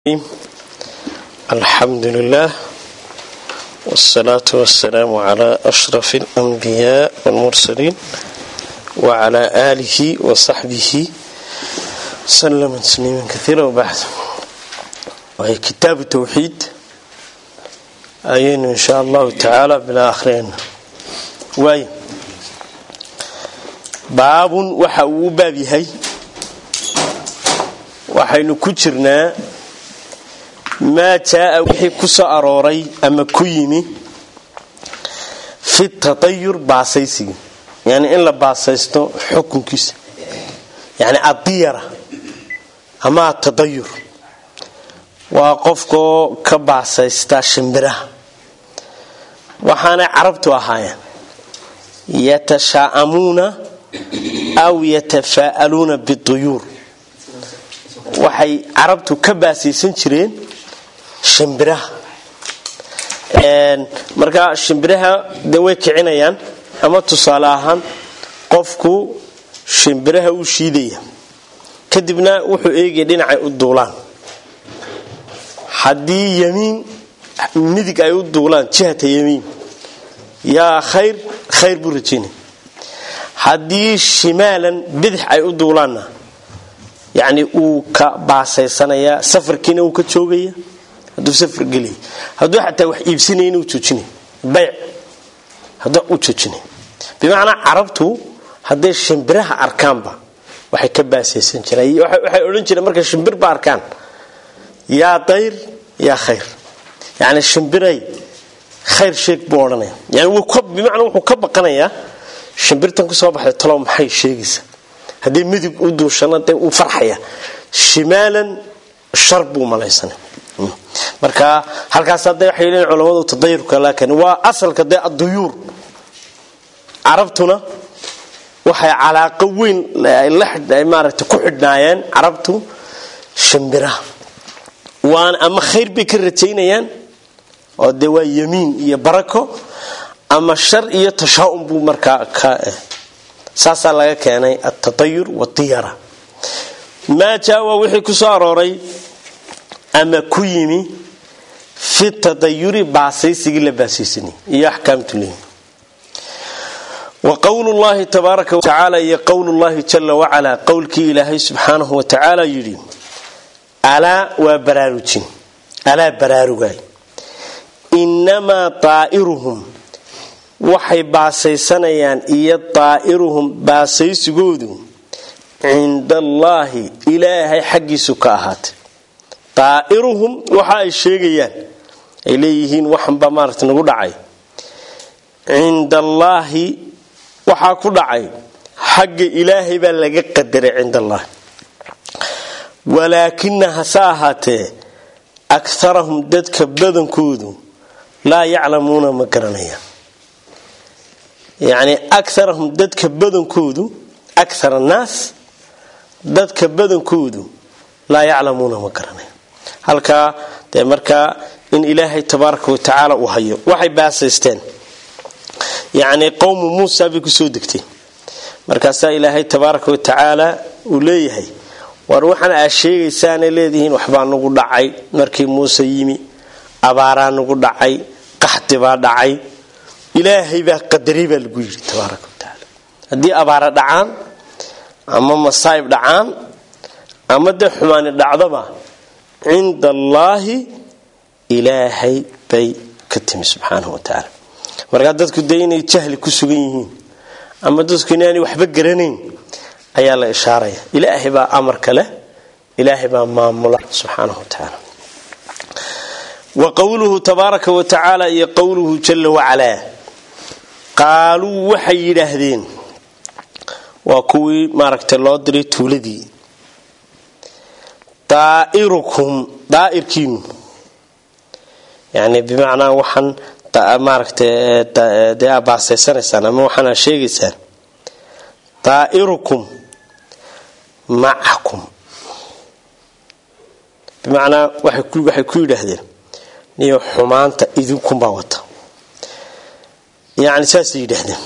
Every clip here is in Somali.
الحمد لله والصلاة والسلام على أشرف الأنبياء والمرسلين وعلى آله وصحبه سلم تسليما كثيرا وبعد وهي كتاب التوحيد أين إن شاء الله تعالى بلا آخرين واي باب وحاو بابي waxaynu ku jirnaa maa jaaa wixii ku soo arooray ama ku yimi fi tatayur baasaysiga yani in la baasaysto xukunkiisa yani adiyara ama atadayur waa qofkaoo ka baasaysta shimbiraha waxaanay carabtu ahaayeen yatashaa'amuuna aw yatafaa'aluuna biduyuur waxay carabtu ka baasaysan jireen shimbiraha markaa shimbiraha de way kicinayaan ama tusaale ahaan qofku shimbiraha u shiidaya kadibna wuxuu eegaya dhinacay u duulaan haddii yamiin midig ay u duulaan jihata yamiin yaa khayr khayr buu rajaynaya haddii shimaalan bidix ay u duulaanna yacni uu ka baasaysanayaa safarkiina uu ka joogaya hadduu safar gelaya hadduu xataa wax iibsanayna uu joojinay bayc hadduu u joojinay bimacnaa carabtu hadday shimbiraha arkaanba waxay ka baasaysan jireen waxay odhan jireen markay shimbirba arkaan yaa dayr yaa khayr yacni shimbiray khayr sheeg buu odhanaya yani bimacnaa wuxuu ka baqanayaa shimbirtan ku soo baxday talow maxay sheegaysaa haddii midig u duushana dee uu farxaya shimaalan shar buu malaysana marka halkaas hadda waxay leeyiin culamadu tadayurka laakiin waa asalka dee adduyuur carabtuna waxay calaaqo weyn maaragta ku xidhnaayeen carabtu shimbiraha waana ama khayr bay ka rajaynayaan oo dee waa yamiin iyo barako ama shar iyo tashaa'um buu markaa ka saasaa laga keenay atatayur wadiyara maa jaawa wixii ku soo arooray ama ku yimi fi tadayuri baasaysigii la baasaysanay iyo axkaamtu leeyi wa qowlu llahi tabaaraka watacaala iyo qowlu llahi jala wacalaa qowlkii ilaahay subxaanahu wa tacaala yidhi alaa waa baraarujin alaa baraarugaay inamaa daa'iruhum waxay baasaysanayaan iyo daa'iruhum baasaysigoodu cinda allaahi ilaahay xaggiisu ka ahaatay daa'iruhum waxa ay sheegayaan ay leeyihiin waxanba maarata nagu dhacay cinda allaahi waxaa ku dhacay xagga ilaahay baa laga qadaray cinda allaahi walaakina hase ahaatee akarahum dadka badankoodu laa yaclamuuna ma garanayaan yacni akarahum dadka badankoodu akar annaas dadka badankoodu laa yaclamuuna ma garanaya halkaa dee markaa in ilaahay tabaaraka wa tacaala uu hayo waxay baasaysteen yacni qowmu muusa bay kusoo degtay markaasaa ilaahay tabaaraka wa tacaala uu leeyahay war waxaan aa sheegaysaanay leedihiin waxbaa nagu dhacay markii muuse yimi abaaraa nagu dhacay qaxdi baa dhacay ilaahay baa qadaray baa lagu yidhi tabaaraka wa tacaala haddii abaara dhacaan ama masaa'ib dhacaan ama dee xumaani dhacdoba cinda allaahi ilaahay bay ka timi subxaanahu wa tacaala markaa dadku dee inay jahli ku sugan yihiin ama dadku inaanay waxba garanayn ayaa la ishaaraya ilaahay baa amarka leh ilaahay baa maamula subxaanahu wa tacaala wa qowluhu tabaaraka wa tacaala iyo qowluhu jala wacalaa qaaluu waxay yidhaahdeen waa kuwii maaragtay loo diray tuuladii daa'irukum daa'irkiinu yani bimacnaa waxaan maaragtay dee aa baasaysanaysaan ama waxaan aa sheegaysaan daa'irukum macakum bimacnaa waxay ku yidhaahdeen niyo xumaanta idinkunbaa wata yani saasay yidhaahdeen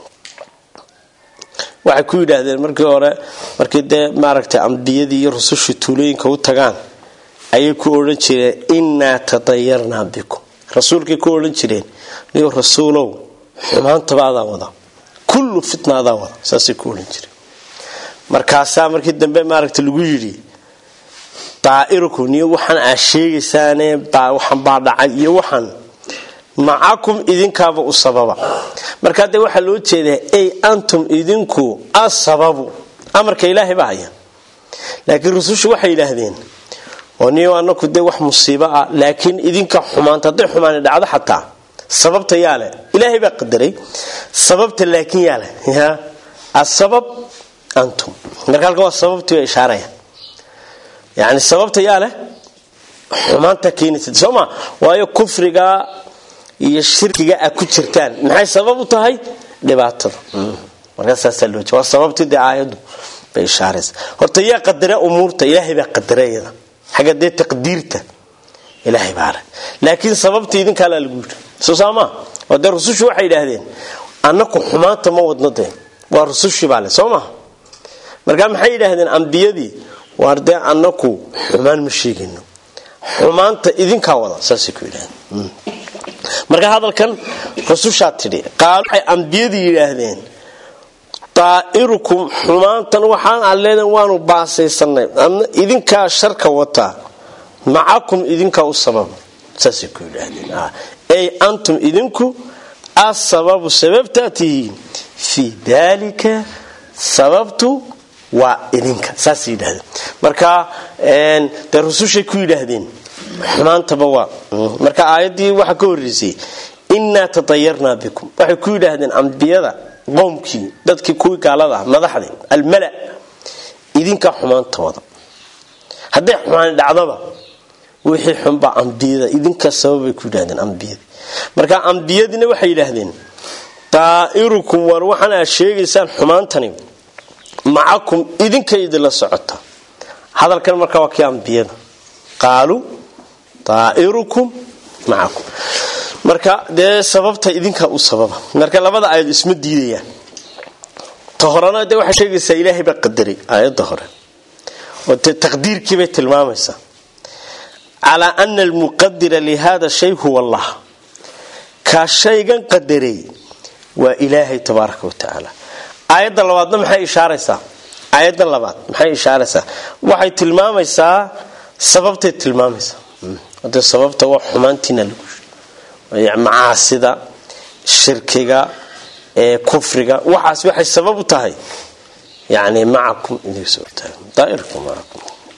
waxay ku yidhaahdeen markii hore markii dee maaragtay ambiyadii iyo rusushii tuulooyinka u tagaan ayay ku odhan jireen innaa tadayarnaa bikum rasuulkay ku odhan jireen niyo rasuulow xumaantaba adaa wada kullu fitna adaa wada saasay ku odhan jireen markaasaa markii dambe maaragta lagu yidhi daa'irukum niyo waxaan aa sheegaysaane waxaan baa dhacay iyo waxaan macakum idinkaaba u sababa markaa dee waxaa loo jeedaa ey antum idinku asababu amarka ilaahay baa haya laakiin rusushu waxay yidhaahdeen oo niyo anaku dee wax musiibo ah laakiin idinka xumaanta hadday xumaani dhacdo xataa sababta yaa leh ilaahay baa qadaray sababta laakiin yaa leh ya asabab antum marka halkan waa sababtii bay ishaaraya yani sababta yaa leh xumaanta keenaysa soo ma waayo kufriga iyo shirkiga a ku jirtaan maxay sabab u tahay dhibaatada markaasaasaa loo waa sababtii dee aayaddu bay ishaaraysa horta yaa qadara umuurta ilaahay baa qadarayada xagga dee taqdiirta ilaahay baa leh laakiin sababta idinkaalaa lagu yidhi soo saamaa oo dee rusushu waxay yidhaahdeen annaku xumaanta ma wadno dee waa rusushii baa leh soo maha markaa maxay yidhaahdeen ambiyadii waar dee annaku xumaan ma sheegayno xumaanta idinkaa wada saasay ku yidhahdeen marka hadalkan rusushaa tidhi qaal waxay ambiyadii yidhaahdeen daa'irukum xumaantan waxaan aad leedaen waanu baasaysanay adna idinkaa sharka wataa macakum idinkaa u sababa saasay ku yidhaahdeen ey antum idinku asababu sababtaa tihiin fii daalika sababtu waa idinka saasay yidhahdeen marka dee rusushay ku yidhaahdeen xumaantaba waa marka aayaddii waxaa ka horreysay innaa tatayarnaa bikum waxay ku yidhaahdeen ambiyada qowmkii dadkii kuwii gaalada ah madaxdii almala idinkaa xumaanta wada hadday xumaani dhacdaba wixii xunbaa ambiyada idinkaa sababbay ku yidhahdeen ambiyadii marka ambiyadiina waxay yidhaahdeen daa'irukum war waxaan aad sheegaysaan xumaantani macakum idinka idinla socota hadalkan marka waa kii ambiyada qaaluu daa'irukum macakum marka dee sababta idinkaa u sababa marka labada aayad isma diidayaan ta horena dee waxay sheegaysaa ilaahay baa qadaray aayadda hore oo dee taqdiirkiibay tilmaamaysaa calaa ana almuqadira lihada shay huwa allah kaa shaygan qadaray waa ilaahay tabaaraka wa tacaala aayadda labaadna maxay ishaaraysaa aayaddan labaad maxay ishaaraysaa waxay tilmaamaysaa sababtay tilmaamaysaa de sababta waa xumaantiina lagu macaasida shirkiga ee kufriga waxaas waxay sabab u tahay yani macakum daairkum macakum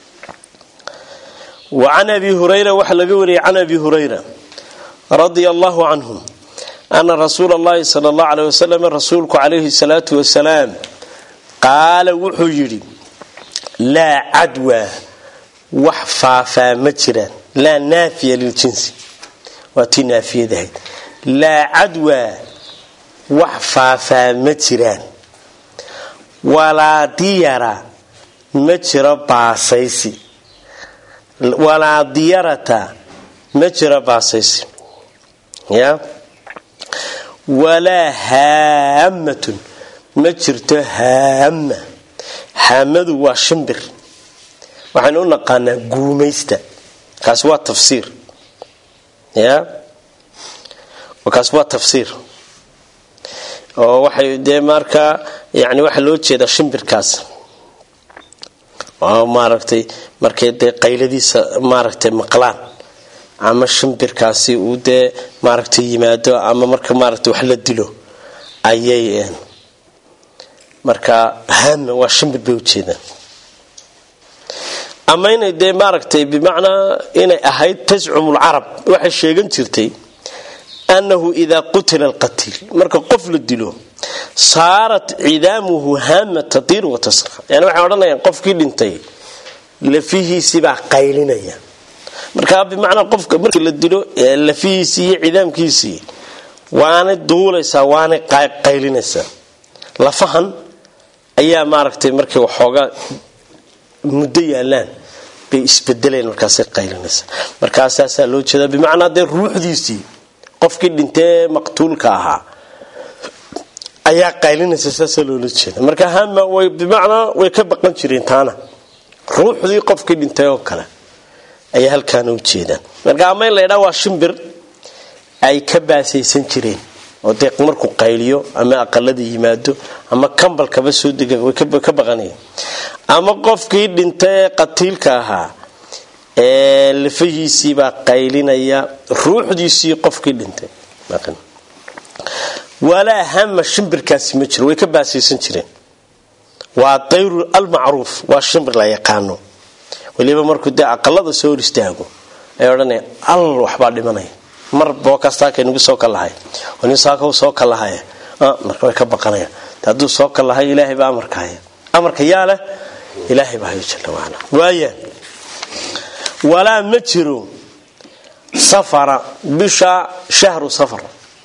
wacan abi hurayra waxaa laga wariyay can abi hurayra radia allahu canhum ana rasuula allahi sala allahu aleyh wasalam rasuulku calayhi salaatu wasalaam qaala wuxuu yidhi laa cadwa wax faafaa ma jiraan laa naafiya liljinsi waa tii naafiyadahayd laa cadwaa wax faafaa ma jiraan walaa diyara ma jiro baasaysi walaa diyarata ma jiro baasaysi ya walaa haamatun ma jirto haama haamadu waa shimbir waxaynu u naqaanaa guumaysta kaasi waa tafsiir ya kaas waa tafsiir oo waxay dee markaa yani waxaa loo jeedaa shimbirkaas oo maaragtay markay dee qayladiisa maaragtay maqlaan ama shimbirkaasi uu dee maaragtay yimaado ama marka maaragtay wax la dilo ayay marka hama waa shimbir bay ujeedaan ama inay dee maaragtay bimacnaa inay ahayd tascum lcarab waxay sheegan jirtay annahu idaa qutila alqatiil marka qof la dilo saarat cidaamuhu haama tatiir wa tasra yani waxay odhanayaan qofkii dhintay lafihiisibaa qaylinaya marka bimacnaa qofka markii la dilo lafihiisii iyo cidaamkiisii waanay duulaysaa waanay qaylinaysaa lafahan ayaa maaragtay markay waxoogaa muddo yaalaan bay isbedeleen markaasay qaylinaysaa markaasaasaa loo jeedaa bimacnaa dee ruuxdiisii qofkii dhintee maqtuulka ahaa ayaa qaylinaysa saasaa loola jeeda marka hama way bimacnaa way ka baqan jireen taana ruuxdii qofkii dhintay oo kale ayay halkaana u jeedaan marka ama in la ydhaa waa shimbir ay ka baasaysan jireen oo dee markuu qayliyo ama aqalada yimaado ama kambalkaba soo dega way ka baqanayeen ama qofkii dhinta ee qatiilka ahaa ee lafahiisiibaa qaylinaya ruuxdiisii qofkii dhintay walaa hama shimbirkaasi ma jiro way ka baasaysan jireen waa dayru almacruuf waa shimbir la yaqaano weliba markuu dee aqalada soo hor istaago ay odhanaya al waxbaa dhimanaya mar bookastaakaynugu soo kalahay nin saaka soo kalahaya marka way ka baqanaya hadduu soo kalahay ilaahay baa amarka haya amarka yaa leh ilaahay baa hayo jalla waala waaya walaa ma jiro safara bisha shahru safar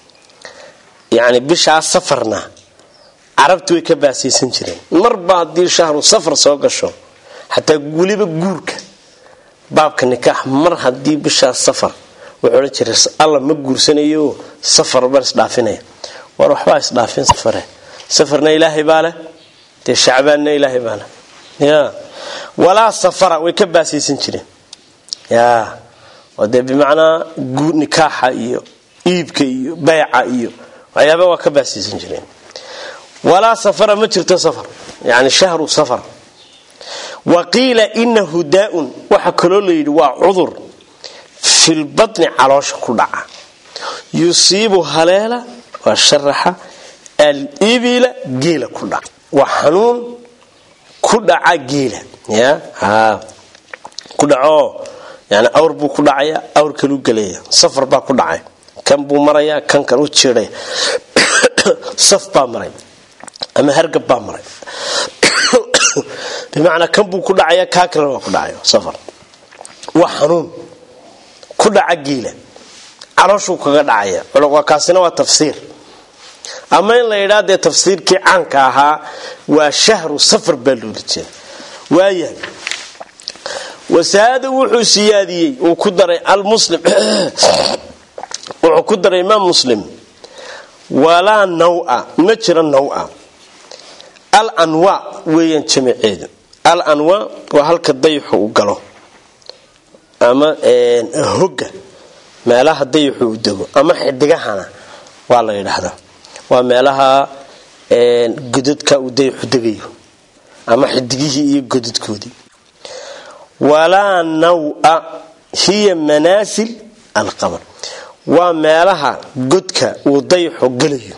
yacni bishaa safarna carabtu way ka baasaysan jireen marba haddii shahru safar soo gasho xataa weliba guurka baabka nikaax mar haddii bishaa safar wuxuu odhan jiray alla ma guursanayo safar baan isdhaafinaya war waxbaa isdhaafin safare safarna ilaahay baa leh dee shacbaanna ilaahay baa leh ya walaa safara way ka baasaysan jireen ya oo dee bimacnaa nikaaxa iyo iibka iyo bayca iyo waxyaaba waa ka baasaysan jireen walaa safara ma jirto safar yani shahru safar wa qiila inahu daa-un waxaa kaloo layidhi waa cudur filbatni caloosha ku dhaca yusiibu haleela waa sharaxa alibila geela ku dhaca waa xanuun ku dhaca geela ya ku dhaco yani awr buu ku dhacaya awr kaluu gelaya safar baa ku dhacay kan buu maraya kan kan u jiidhaya saf baa maray ama hargab baa maray bimacnaa kan buu ku dhacaya kaa kalena waa ku dhacay safar waa xanuun ku dhaca geela calooshuu kaga dhacaya kaasina waa tafsiir ama in la yidhaa dee tafsiirkii caanka ahaa waa shahru safar baa loola jeeda waaya wasaada wuxuu siyaadiyey uu ku daray almuslim wuxuu ku daray imaam muslim walaa nawa ma jiro nawa al anwa weeyaan jamaceedu al anwa waa halka dayixu u galo ama hoga meelaha dayixu u dego ama xidigahana waa la yidhaahdaa waa meelaha godadka uu dayixu degayo ama xidigihii iyo godadkoodii walaa nawa hiya manaasil alqamar waa meelaha godka uu dayixu gelayo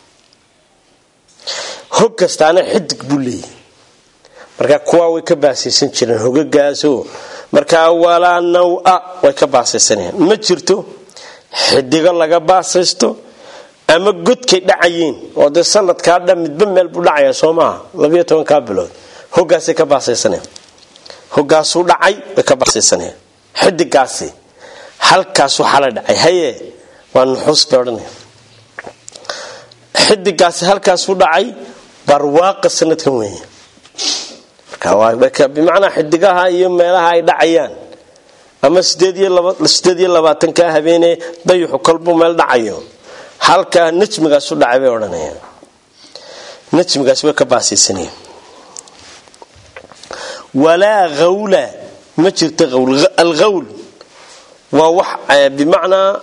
hog kastaana xidig buu leeyahy marka kuwaa way ka baasaysan jireen hogagaasoo markaa walaa nawa way ka baasaysanayaan ma jirto xidigo laga baasaysto ama godkay dhacayeen oo dee sanadkaa dhan midba meel buu dhacaya soo maaha labiyo tobankaa bilood hogaasay ka baasaysanayaan hogaasuu dhacay way ka baasaysanayaan xidigaasi halkaasuu xala dhacay haye waa nuxuus bay odhanaya xidigaasi halkaasuu dhacay barwaaqa sanadkan weeye bimacnaa xidigaha iyo meelaha ay dhacayaan ama sideed iyo labaatankaa habeenee dayuxu kolbuu meel dhacayo halkaa najmigaasu dhacay bay odhanayaan najmigaas way ka baasaysanayeen walaa hawla ma jirto hawl alhawl waa wax bimacnaa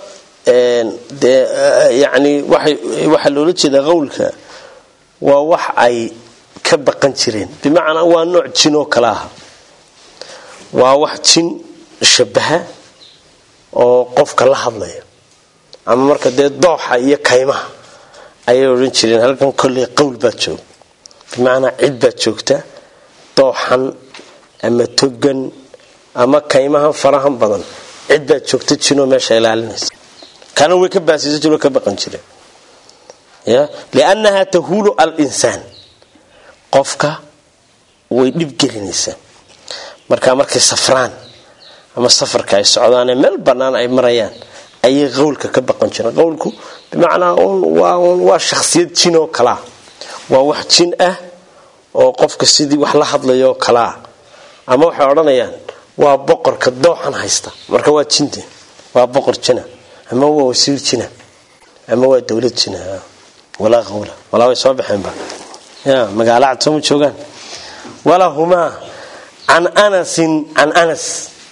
yani waxaa loola jeeda hawlka waa wax ay ka baqan jireen bimacnaa waa nooc jin oo kale ah waa wax jin shabaha oo qofka la hadlaya ama marka dee dooxa iyo kaymaha ayay odhan jireen halkan kolley qowl baad jooga bimacnaa cid baad joogta dooxan ama togan ama kaymahan farahan badan cid baad joogta jinoo meesha ilaalinaysa kana way ka baasaysa jiroo ka baqan jireen ya liannaha tahuulu alinsaan qofka way dhibgelinaysaa markaa markay safraan ama safarka ay socdaanee meel bannaan ay marayaan ayay qowlka ka baqan jireen qowlku bimacnaa waa shakhsiyad jin oo kalea waa wax jin ah oo qofka sidii wax la hadlayo oo kalea ama waxay odhanayaan waa boqorka dooxan haysta marka waa jinte waa boqor jina ama waa wasiir jina ama waa dowlad jina walaa qawla walaa way soo baxeenba ya magaalo cad sooma joogaan walahumaa can anasin can anas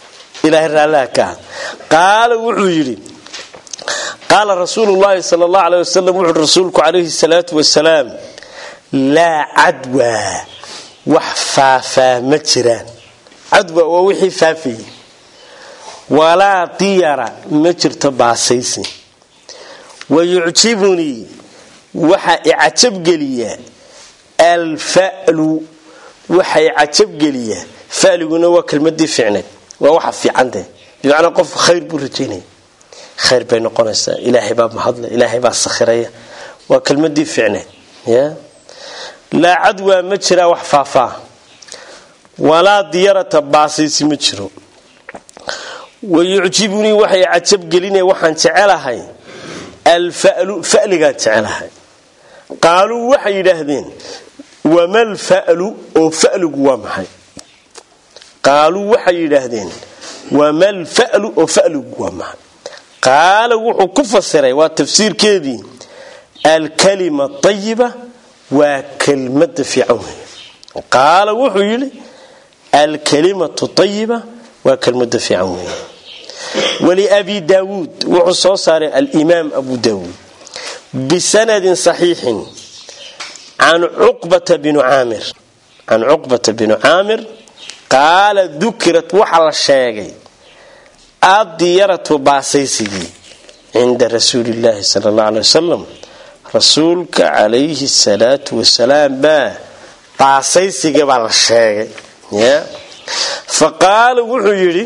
ilaahay raallaha ka ah qaala wuxuu yidhi qaala rasuulu llaahi sal allahu aleh wasalam wuxuui rasuulku calayhi salaatu wasalaam laa cadwaa wax faafaa ma jiraan cadwa waa wixii faafayay walaa diyara ma jirto baasaysi wayucjibunii waxaa icajabgeliyaa alfalu waxa icajabgeliyaa faliguna waa kelmadii ficneed waa waxa fiicante bimacnaa qof khayr buu rajaynaya khayr bay noqonaysaa ilaahay baa mahadle ilaahay baa sakhiraya waa kelmadii ficneed ya laa cadwaa ma jiraa wax faafaa walaa diyarata baasaysi ma jiro wayucjibunii waxay cajabgelinaya waxaan jecelahay alfalu faligaan jecelahay qaaluu waxay yidhaahdeen wamal falu oo faligu waa maxay qaaluu waxay yidhaahdeen wamal falu oo faligu waa maxay qaala wuxuu ku fasiray waa tafsiirkeedii alkalima ayiba waa kelmada fiican wey qaala wuxuu yidhi alkalimatu ayiba waa kelmada fiican wey waliabi daawuud wuxuu soo saaray alimaam abu daawuud bisanadin saxiixin can cuqbata binu caamir can cuqbata binu caamir qaala dukirat waxa la sheegay addiyaratu baasaysigii cinda rasuuli illaahi sala allah aley wasalam rasuulka calayhi salaatu wasalaam baa baasaysigii baa la sheegay fa qaala wuxuu yidhi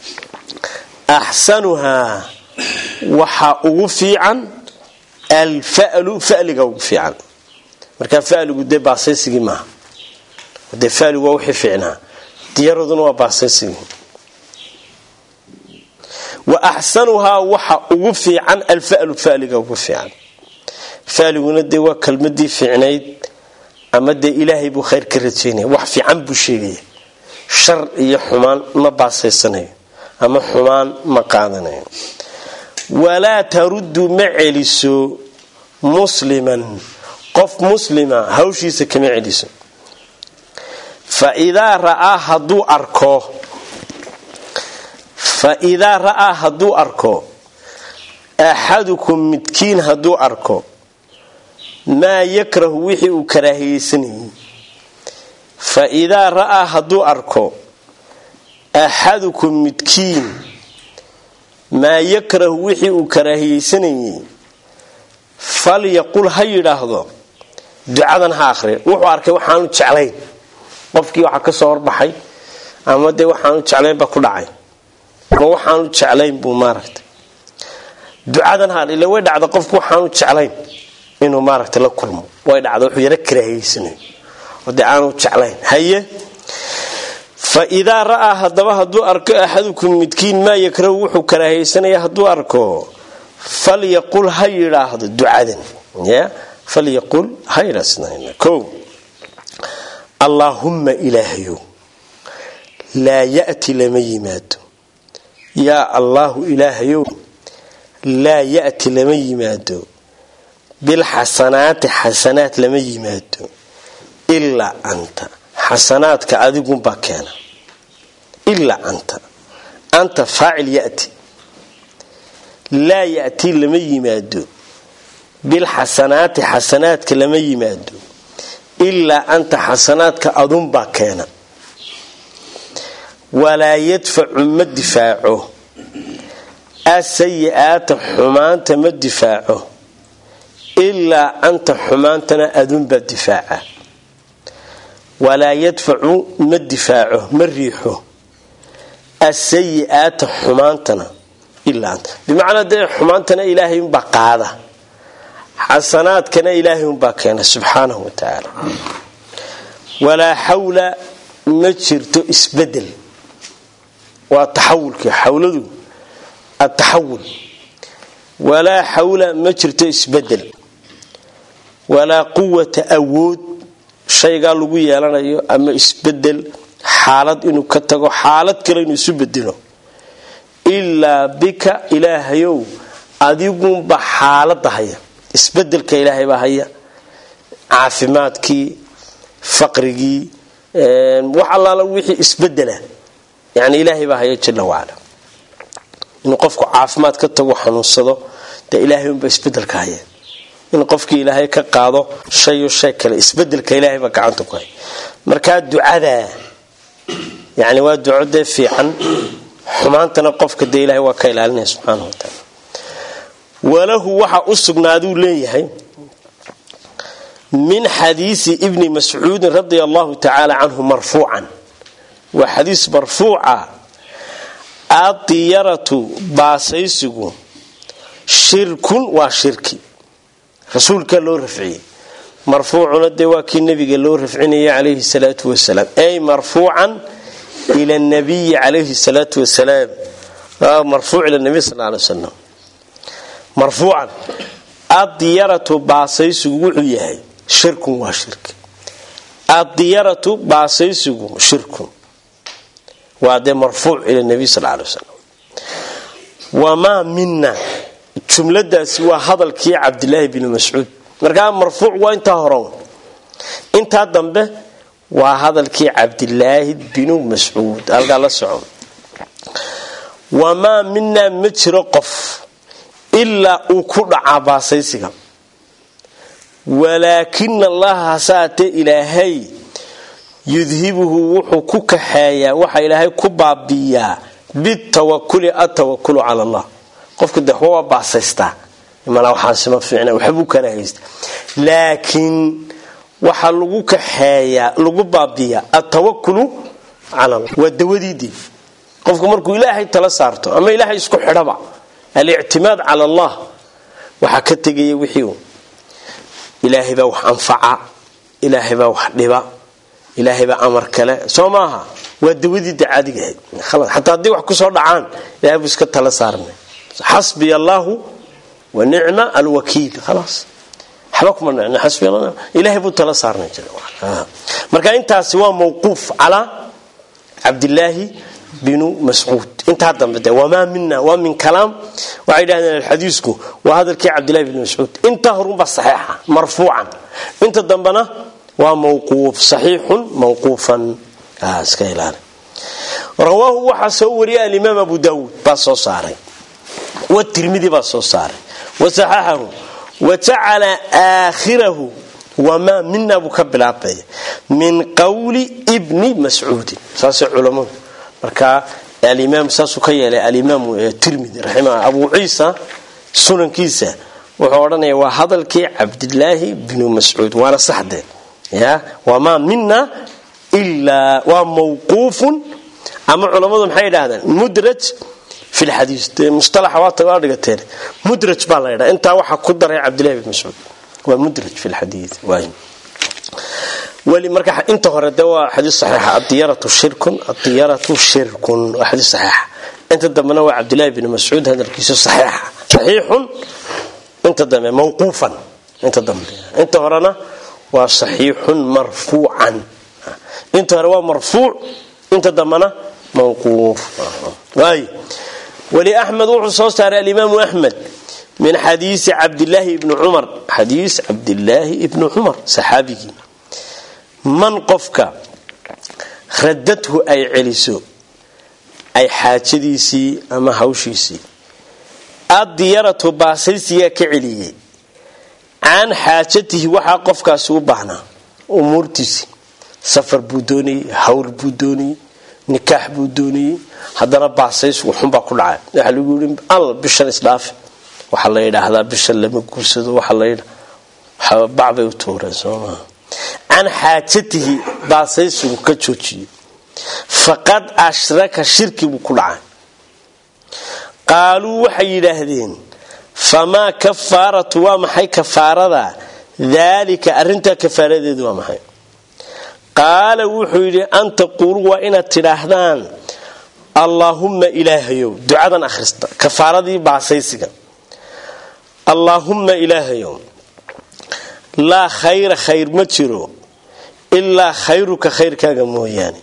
axsanuhaa waxaa ugu fiican alfalu faliga ugu fiican markaa faligu dee baasaysigii maaha dee faligu waa wixii fiicnaa diyaraduna waa baasaysigii wa axsanuhaa waxa ugu fiican alfalu faliga ugu fiican faliguna dee waa kelmadii fiicnayd ama dee ilaahay buu khayr ka rajaynaya wax fiican buu sheegaya shar iyo xumaan ma baasaysanayo ama xumaan ma qaadanayo walaa taruddu ma celiso musliman qof muslima hawshiisa kama celiso fa idaa ra'aa hadduu arko fa idaa ra'aa hadduu arko axadukum midkiin hadduu arko maa yakrahu wixii uu karaahiyeysanayay fa idaa ra'aa hadduu arko axadukum midkiin maa yakrahu wixii uu karaahiyeysanayay falyaqul ha yidhaahdo ducadan ha akhriya wuxuu arkay waxaanu jeclayn qofkii waxaa ka soo horbaxay ama dee waxaanu jeclayn baa ku dhacay ama waxaanu jeclayn buu maaragtay ducadan ha ila way dhacda qofku waxaanu jeclayn inuu maaragtay la kulmo way dhacda wuxuu yaro karaahiyeysanayo oo dee aanu jeclayn haye fa idaa ra'aa haddaba hadduu arko axadukum midkiin maa yakrahu wuxuu karaahaysanaya hadduu arko falyaqul ha yidhaahdo ducadan falyaqul ha yidhaahdo allaahumma ilaahayow laa ya'ti lama yimaado yaa allaahu ilaahayow laa ya'ti lama yimaado bilxasanaati xasanaad lama yimaado ilaa anta xasanaadka adigunbaa keena ilaa anta anta faacil yati laa yatii lama yimaado bilxasanaati xasanaadka lama yimaado ilaa anta xasanaadka adunbaa keena walaa yadfacu ma difaaco asayi-aata xumaanta ma difaaco ilaa anta xumaantana adunbaa difaaca walaa yadfacu ma difaaco ma riixo asayi-aata xumaantana ilaa anta bimacnaa dee xumaantana ilaahay unbaa qaada xasanaadkana ilaahay unbaa keena subxaanahu wa tacaala walaa xawla ma jirto isbedel waa taxawulkii xawladu ataxawul walaa xawla ma jirto isbedel walaa quwata awood shaygaa lagu yeelanayo ama isbedel xaalad inuu ka tago xaalad kale inuu isu bedelo ilaa bika ilaahayow adigunba xaalada haya isbedelka ilaahaybaa haya caafimaadkii faqrigii wax allaala wixii isbedela yani ilaahay baa haya jala wacala inuu qofku caafimaad ka tago xanuunsado dee ilaahay unba isbedelka haya dee ilaahay unba isbedelka haya in qofkii ilaahay ka qaado shayo shay kale isbedelka ilaahay baa gacanta ku haya markaa ducadaa yani waa duco dee fiican xumaantana qofka dee ilahay waa ka ilaalinaya subxaana wa taala walahu waxa u sugnaaduu leeyahay min xadiisi ibni mascuudin radia allahu tacaala canhu marfuucan waa xadiis marfuuca adiyaratu baasaysigu shirkun waa shirki rasuulka loo rafciyey marfuucuna dee waa kii nabiga loo rafcinayay calayhi salaatu wasalaam ay marfuucan ila nabiyi calayhi salaatu wasalaam marfuuc ila nabiy sal alay wasalam marfuucan adiyaratu baasaysigu wuxuu yahay shirkun waa shirki adiyaratu baasaysigu shirkun waa dee marfuuc ila nabiy sal alay wasalam wamaa mina jumladaasi waa hadalkii cabdilaahi bni mascuud markaa marfuuc waa intaa horan intaa dambe waa hadalkii cabdilaahi binu mascuud halkaa la soco wamaa minaa ma jiro qof ilaa uu ku dhacaa baasaysiga walaakina allaha hasaatee ilaahay yudhibuhu wuxuu ku kaxeeyaa waxa ilaahay ku baabiiyaa bitawakuli atawakulu cala allah qofka de waxba waa baasaystaa imanaa waxaasima fiicna waxbuu kana haysta laakiin waxaa lagu kaxeeyaa lagu baabiiyaa atawakulu cala allah waa dawadiidii qofku markuu ilaahay tala saarto ama ilaahay isku xidhaba alictimaad cala allah waxaa ka tegaya wixii ilaahay baa wax anfaca ilaahay baa wax dhiba ilaahay baa amar kale soo maaha waa dawadiida caadigahayd xataa haddii wax kusoo dhacaan ilahay buu iska tala saarnay xasbiya allaahu wa nicma alwakiil khalaas waxba kuma nicna xasbiya allah ilaahay buu tala saarnay marka intaasi waa mawquuf calaa cabdilaahi binu mascuud intaa dambe de wamaa mina waa min kalaam waxay yidhahdeen alxadiisku waa hadalkii cabdillahi bni mascuud intaa horunbaa saxiixa marfuucan inta dambena waa mawquuf saxiixun mawquufan iska ilaali rawaahu waxaa soo wariyay alimaam abu daawuud baa soo saaray watirmidi baa soo saaray wasaxaxahu wajacala aakhirahu wamaa mina buu ka bilaabaya min qowli bni mascuudin saasay culammadu marka alimaam saasuu ka yeelay alimaam tirmidi raxima abu ciisa sunankiisa wuxuu odhanaya waa hadalkii cabdilaahi bnu mascuud waana saxdee ya wamaa mina ilaa waa mawquufun ama culammadu maxay idhahdeen mudraj fi lxadiis dee mustalaxa waata waa dhigateen mudraj baa la ydhaa intaa waxaa ku daray cabdillahi bn mascuud waa mudraj fi lxadii waay weli marka inta hore de waa xadiis saxiixa adiyaratu shirkun adiyaratu shirkun waa xadiis saxiixa inta dambena waa cabdillahi bni mascuud hadalkiisu saxiixa saxiixun inta dambe mawquufan inta dambe inta horena waa saxiixun marfuucan inta hore waa marfuuc inta dambena mawquuf waay weli axmed wuxuu soo saaray alimaamu axmed min xadiisi cabdilaahi ibni cumar xadiis cabdilaahi ibni cumar saxaabigii man qofka radadhu ay celiso ay xaajadiisii ama hawshiisii addiyaratu baasaysigaa ka celiyey can xaajatihi waxaa qofkaasi u baahnaa umuurtiisii safar buu doonayey hawl buu doonayey nikaax buu doonayey haddana baasaysgu xunbaa ku dhacay waxaa lagu yii al bishan isdhaafe waxaa la yidhaahdaa bishan lama guursado waxaa bacbay u tuureen soomaa can xaajatihi baasaysigu ka joojiyey faqad ashraka shirki buu ku dhacay qaaluu waxay yidhaahdeen famaa kafaaratu waa maxay kafaarada daalika arintaa kafaaradeedu waa maxay qaala wuxuu yidhi an taquuluu waa inaad tidhaahdaan allaahumma ilaahayow ducadan akhrista kafaaradii baasaysiga allaahumma ilaahayow laa khayra khayr ma jiro ilaa khayruka khayrkaaga mooyaane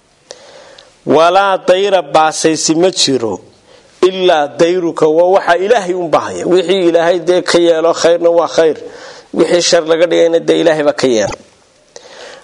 walaa dayra baasaysi ma jiro ilaa dayruka waa waxaa ilaahay un bahaya wixii ilaahay dee ka yeelo khayrna waa khayr wixii shar laga dhigayna dee ilaahay baa ka yeela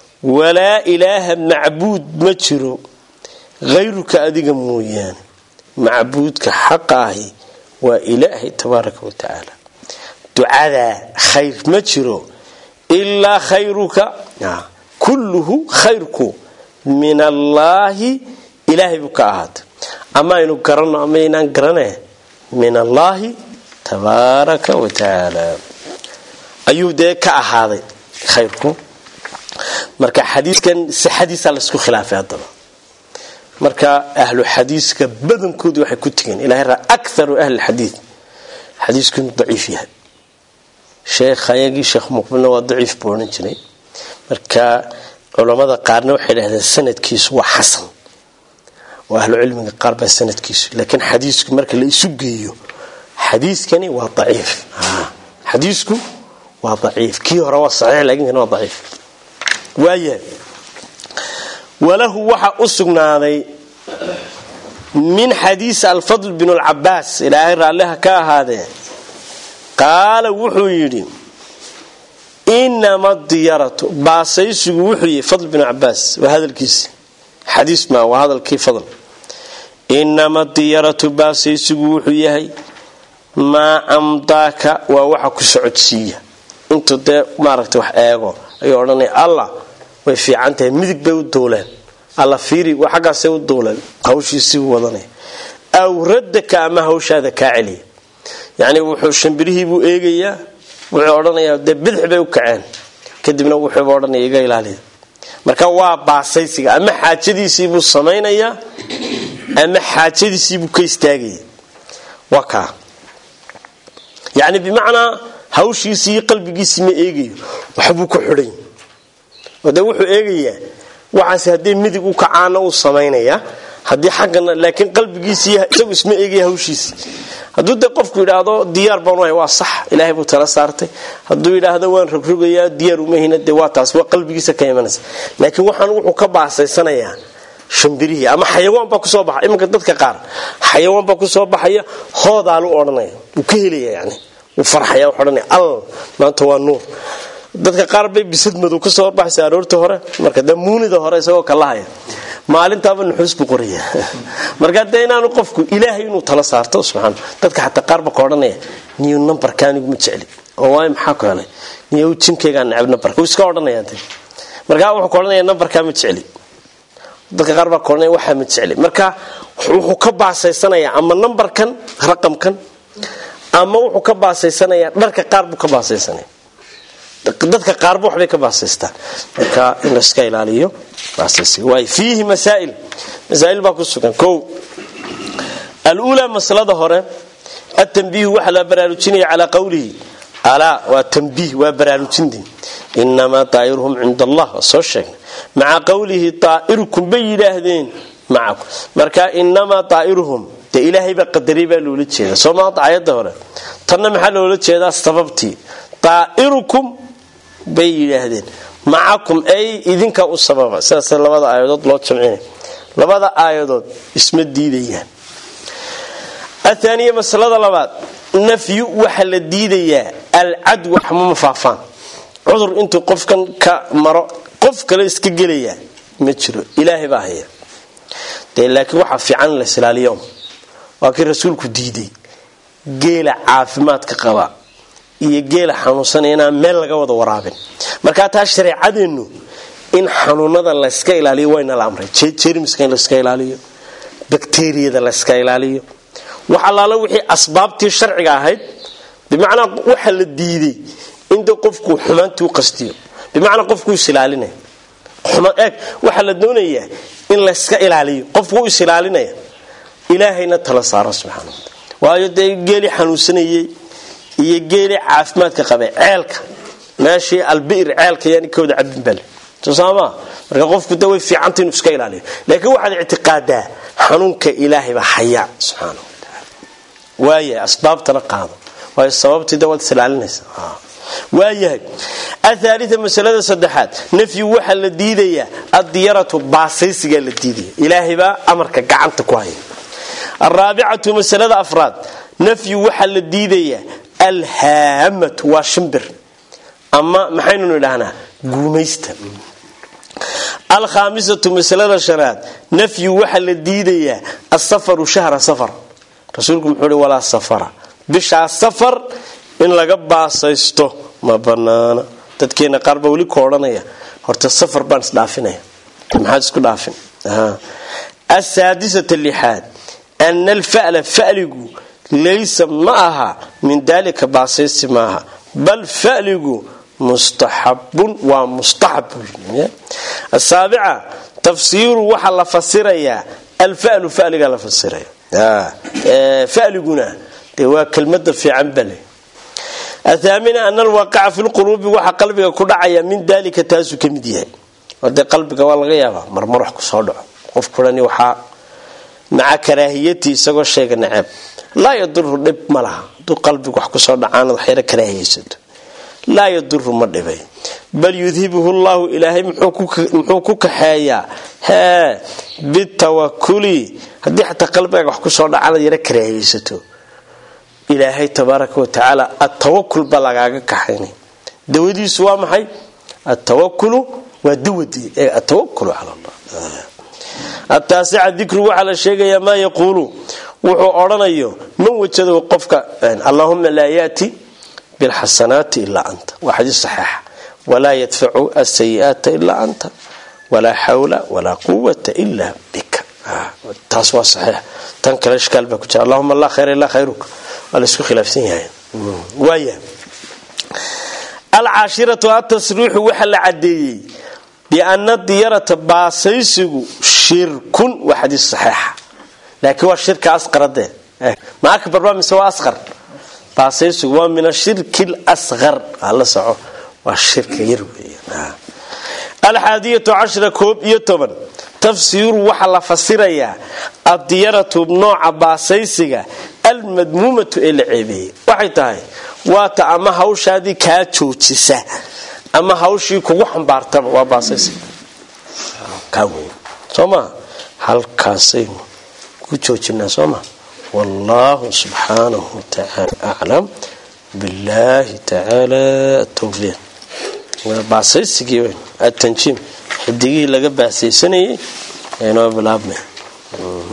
walaa ilaaha macbuud ma jiro khayruka adiga mooyaane macbuudka xaqa ahi waa ilaahay tabaaraka wa tacaala ducadaa khayr ma jiro ilaa khayruka kulluhu khayrku min allaahi ilaahay buu ka ahaatay ama aynu garanno ama aynaan garane min allaahi tabaaraka wa tacaala ayuu dee ka ahaaday khayrku marka xadiiskan sixadiisa laysku khilaafay haddaba marka ahlu xadiiska badankoodu waxay ku tegeen ilahay raa akaru ahli xadiid xadiisku inuu daciif yahay sheekh ayagii sheekh muqbilna waa daciif buu odhan jiray marka culammada qaarna waxay dhahdeen sanadkiisu waa xasan oo ahlu cilmiga qaar baa sanadkiisu laakiin xadiisku marka la isu geeyo xadiiskani waa daciif xadiisku waa daciif kii hore waa saxiix laakiin kan waa daciif waaya walahu waxa u sugnaaday min xadiisi alfadl bin lcabaas ilaahay raalliha ka ahaadee qaala wuxuu yidhi inama diyaratu baasaysigu wuxuu yihi fadl bin cabaas waa hadalkiisi xadiis ma waa hadalkii fadl inama diyaratu baasaysigu wuxuu yahay maa amdaaka waa waxa ku socodsiiya intuu dee maaragta wax eego ayuu odhanaya allah way fiican tahay midig bay u duuleen alla fiiri xaggaasay u duuleen hawshiisibuu wadanaya aw raddaka ama hawshaada kaa celiya yacni wuxuu shambirihiibuu eegayaa wuxuu odhanayaa dee bidix bay u kaceen kadibna wuxuuba odhanaya iga ilaaliya marka waa baasaysiga ama xaajadiisiibuu samaynayaa ama xaajadiisiibuu ka istaagaya waa kaa yacni bimacnaa hawshiisii iyo qalbigiisii ma eegayo waxbuu ku xidhay oo dee wuxuu eegayaa waxaase haddii midig u kacaana uu samaynaya haddii xaggana laakiin qalbigiisi isagu isma eegaya hawshiisi hadduu dee qofku yidhaahdo diyaar baan wahay waa sax ilaahay buu tala saartay hadduu yidhaahdo waan rogrogayaa diyaar umahina dee waa taas waa qalbigiisa ka imanaysa laakiin waxaan wuxuu ka baasaysanayaa shambirihii ama xayawaan baa kusoo baxa imanka dadka qaar xayawaan baa kusoo baxaya hoodaalu odhanaya wuu ka helaya yani wuu farxaya wuxuu odhanaya al maanta waa nuur dadka qaar bay bisad madow kasoo horbaxaysa aroorta hore marka dee muunida hore isagoo kalahaya maalintaaba nuxuus buu qoraya marka dee inaanu qofku ilaahay inuu tala saarto subxaan dadka xataa qaar ba ka odhanaya niyo nambarka anigu ma jecli oo waayo maxaa ku helay niyo jinkaygaa necab nambarka wuu iska odhanaya de markaa wuxuu ka odhanaya nambarkaa ma jecli dadka qaar baa ka odhanaya waxaa ma jecli marka wuxuu ka baasaysanayaa ama nambarkan raqamkan ama wuxuu ka baasaysanayaa dharka qaar buu ka baasaysanaya dadka qaarba waxbay ka baasaystaan marka in layska ilaaliyo waay fiihi masaail masaail baa ku sugan o aluulaa masalada hore atanbiihu waxaa la baraarujinaya calaa qowlihi alaa waa tanbiih waa baraarujinti inamaa daa'iruhum cinda allah waa soo sheegnay maca qowlihi daa'irukum bay yidhaahdeen macakum marka inamaa daa'iruhum dee ilaahay baa qadaray baa loola jeeda soo maanta ayadda hore tanna maxaa loola jeedaa sababtii daa'irukum bay yidhaahdeen macakum ay idinka u sababa sidaas labada aayadood loo jamcinay labada aayadood isma diidayaan athaaniya masalada labaad nafyu waxaa la diidayaa alcadwa xamuma faafaan cudur intuu qofkan ka maro qof kale iska gelayaa ma jiro ilaahay baa haya dee laakiin waxaa fiican in la islaaliyo waa kii rasuulku diiday geela caafimaadka qaba iyo geela xanuunsanaya inaan meel laga wada waraabin markaa taa shareecadeennu in xanuunada layska ilaaliyo wayna la amray jermiska in layska ilaaliyo bakteriyada layska ilaaliyo wax allaala wixii asbaabtii sharciga ahayd bimacnaa waxa la diiday inta qofku xumaantii u qastiyo bimacnaa qofku isilaalinaya eeg waxaa la doonayaa in layska ilaaliyo qofku u isilaalinaya ilaahayna tala saaro subxaana wataala waayo dee geelii xanuunsanayey iyo geelii caafimaadka qabay ceelka meeshii albir ceelka yaan ka wada cabin bale soosaama marka qofku de way fiicanta inuu iska ilaaliyo laakiin waxaad ictiqaadaa xanuunka ilaahay baa hayaa subxaana watacaala waaya asbaabtana qaado waayo sababtii de waad isilaalinaysa waayahay athaalia masalada saddexaad nafyu waxaa la diidayaa addiyaratu baasaysigaa la diidaya ilaahay baa amarka gacanta ku haya araabicatu masalada afraad nafyu waxaa la diidayaa alhaamatu waa shimbir ama maxaynunu idhahnaa guumaysta alkhaamisatu masalada shanaad nafyu waxaa la diidayaa asafaru shahra safar rasuulku muxuu hi walaa safara bishaa safar in laga baasaysto ma banaana dadkeena qaar baa weli ku odhanaya horta safar baan isdhaafinaya maxaad isku dhaafin asaadisata lixaad ana alfa'la fa'ligu laysa ma aha min daalika baasaysi maaha bal fa'ligu mustaxabun waa mustaxab asaabica tafsiiru waxaa la fasirayaa alfalu faligaa la fasiraya faliguna dee waa kelmada fiican bale athaamina ana alwaqaca fi lquluubi waxaa qalbiga ku dhacaya min dalika taasuu ka mid yahay ode qalbiga waa laga yaabaa marmar wax kusoo dhaco qof kurani waxaa maca karaahiyati isagoo sheega naceeb laa yaduru dhib ma laha haduu qalbiga wax kusoo dhacaanad waxyara karaahiyaysato laa yaduru ma dhibay bal yudhibuhu llahu ilaahay muxuu ku kaxeeyaa hee bitawakuli haddii xataa qalbigaaga wax kusoo dhacaanad yara karaahiyaysato ilaahay tabaaraka wa tacaala atawakul ba lagaaga kaxaynay dawadiisu waa maxay atawakulu waa dawadii ee atawakulu cala allah ataasica dikru waxaa la sheegayaa maa yaquulu wuxuu odhanayo man wajado qofka allahuma laa yaati bilxasanaati ilaa anta waa xadiis saxiixa walaa yadfacu asayi'aata ilaa anta walaa xawla walaa quwata ila bika taas waa saxiix tan kale ishkaal baa ku jira allahuma laa khayra ilaa khayruka waa laisku khilaafsan yahay waaya alcaashiratu atasriixu waxaa la cadeeyey biana diyarata baasaysigu shirkun waa xadiis saxiixa laakiin waa shirka asqaradee ma akbar ba mise waa asqar baasaysigu waa min ashirki lasqar la soco waa shirka yar weeyaan alxaadiyatu cashra koob iyo toban tafsiiru waxaa la fasirayaa addiyaratu nooca baasaysiga almadmuumatu ee la ceebeeyey waxay tahay waata ama hawshaadii kaa joojisa ama hawshii kugu xambaartaba waa baasaysiga kaa weyn soo maa halkaasaynu ku joojinaa soo maa wallahu subxaanahu watacaala aclam billahi tacaala towfiiq baasaysigii weyn atanjiim xidigihii laga baasaysanayay ee noo bilaabmay